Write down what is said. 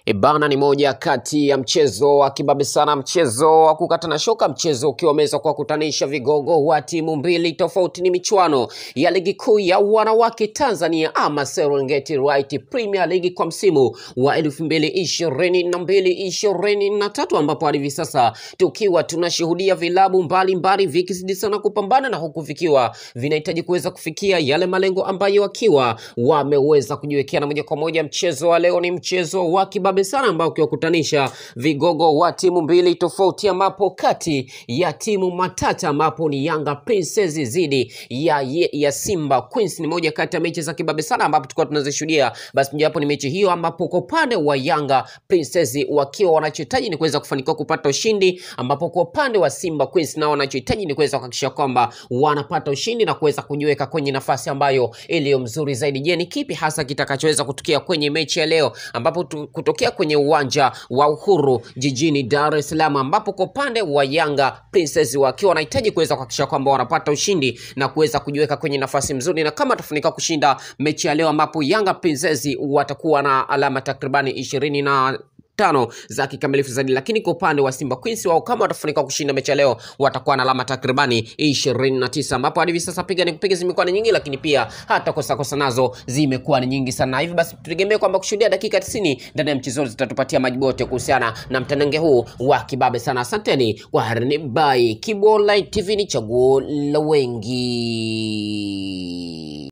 Ibana ni moja kati ya mchezo wa kibabe sana, mchezo wa kukata na shoka, mchezo ukiwa umeweza kuwakutanisha vigogo wa timu mbili tofauti. Ni michuano ya ligi kuu ya wanawake Tanzania ama Serengeti Right Premier League kwa msimu wa elfu mbili ishirini na mbili ishirini na tatu ambapo hadi hivi sasa tukiwa tunashuhudia vilabu mbalimbali vikizidi sana kupambana na huku vikiwa vinahitaji kuweza kufikia yale malengo ambayo wakiwa wameweza kujiwekea, na moja kwa moja mchezo wa leo ni mchezo wa kibabe sana ambao ukiwakutanisha vigogo wa timu mbili tofauti, ambapo kati ya timu matata ambapo ni Yanga Princess dhidi ya, ya, ya Simba Queens. Ni moja kati ya mechi za kibabe sana ambapo tulikuwa tunazishuhudia. Basi mojawapo ni mechi hiyo ambapo kwa upande wa Yanga Princess wakiwa wanachohitaji ni kuweza kufanikiwa kupata ushindi, ambapo kwa upande wa Simba Queens nao wanachohitaji ni kuweza kuhakikisha kwamba wanapata ushindi na kuweza kujiweka kwenye nafasi ambayo iliyo mzuri zaidi. Je, ni kipi hasa kitakachoweza kutokea kwenye mechi ya leo ambapo tu, kutokea kwenye uwanja wa Uhuru jijini Dar es Salaam, ambapo kwa upande wa Yanga Princess wakiwa wanahitaji kuweza kuhakikisha kwamba wanapata ushindi na kuweza kujiweka kwenye nafasi nzuri, na kama atafanikiwa kushinda mechi ya leo, ambapo Yanga Princess watakuwa na alama takribani ishirini na tano za kikamilifu zaidi, lakini kwa upande wa Simba Queens wao kama watafanikiwa kushinda mechi ya leo watakuwa na alama takribani ishirini na tisa ambapo hadi hivi sasa piga ni kupiga zimekuwa ni nyingi, lakini pia hata kosa kosa nazo zimekuwa ni nyingi sana. Hivi basi tutegemee kwamba kushuhudia dakika 90 ndani ya mchezo zitatupatia majibu yote kuhusiana na mtanange huu wa kibabe sana. Asanteni kwa harini bai Kibo Online TV, ni chaguo la wengi.